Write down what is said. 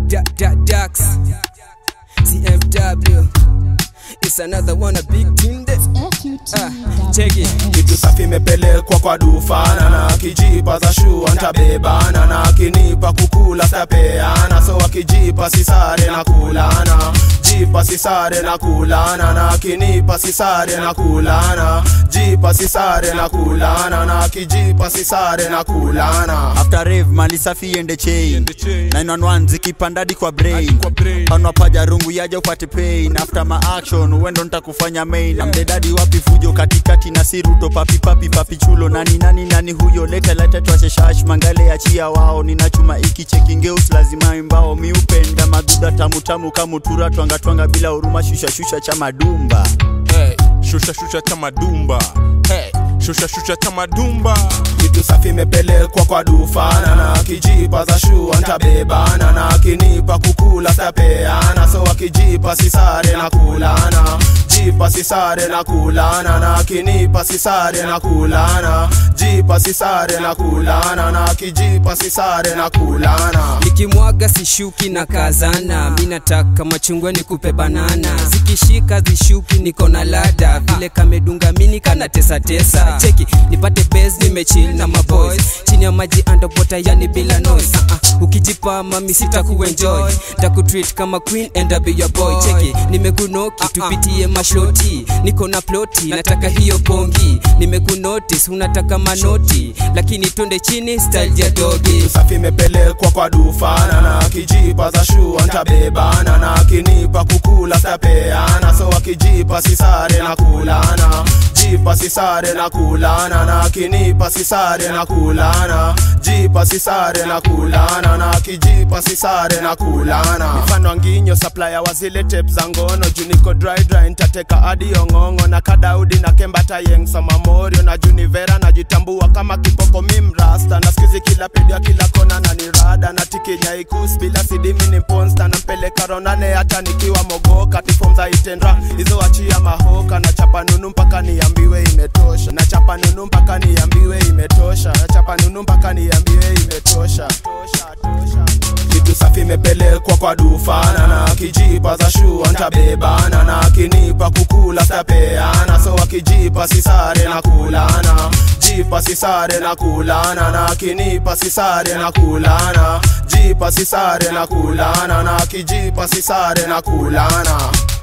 Da, da, Dax. CMW. It's another one, a big team that. Ah, check it. kitu safi imepelekwa kwa dufana na akijipa za shua ntabebana na akinipa kukula stapeana so akijipa sisare na kulana jipa sisare na kulana na akinipa sisare na kulana jipa sisare na kulana na akijipa sisare na kulana after rave mali safi ende chain Ende chain. 911 zikipandadi kwa brain Hadi kwa brain. panwa paja rungu yaja upate pain after ma action wendo nitakufanya main amdedadi wapi fujo katikati na siruto papi papi papi chulo nani nani nani huyo leta leta twashe shash mangale achia wao ninachuma iki chekingeus lazima imbao miupenda maduda tamu tamu kamutura twanga twanga bila huruma shusha shusha cha madumba Hey, shusha shusha cha madumba hey, shusha shusha cha madumba kitu safi imepelekwa kwa dufana na akijipa za shua ntabebana na akinipa kukula stapeana so akijipa sisare na kulana jipa sisare na kulana na akinipa sisare na kulana jipa sisare na kulana na akijipa sisare na kulana nikimwaga sishuki na kazana mi nataka machungwa nikupe banana zikishika zishuki niko na lada vile kamedunga mini kana tesa tesa cheki nipate base nimechil na maboys chini ya maji underwater yani bila noise uh -uh. ukijipa mami sita kuenjoy takutreat kama queen and I'll be your boy cheki nimekunoki tupitie mashoti niko na ploti nataka hiyo pongi nimekunotice unataka manoti lakini twende chini style ya dogi safi imepelekwa kwa dufana na akijipa za shua ntabebana na akinipa kukula stapeana so akijipa sisare na kulana jipa sisare na kulana na akinipa sisare na kulana jipa sisare na kulana na akijipa sisare na kulana mfano nginyo supplier wa zile tape za ngono juniko dry dry ntateka hadi ong'ong'o na kadaudi na kembata yeng soma morio na junivera najitambua kama kipoko mimrasta na skizi kila pedia kila kona na nirada na tikinyaikus bila sidimi ni ponsta na mpeleka ronane hata nikiwa mogoka tifom za itendra hizo achia mahoka na chapa nunu mpaka niambiwe imetosha na chapa nunu mpaka niambiwe imetosha na chapa nunu mpaka niambiwe imetosha tosha, tosha, tosha. kitu safi imepelekwa kwa dufana na akijipa za shua ntabebana na akinipa kukula stapeana so akijipa sisare na kulana jipa sisare na kulana na akinipa sisare na kulana jipa sisare na kulana na akijipa sisare na kulana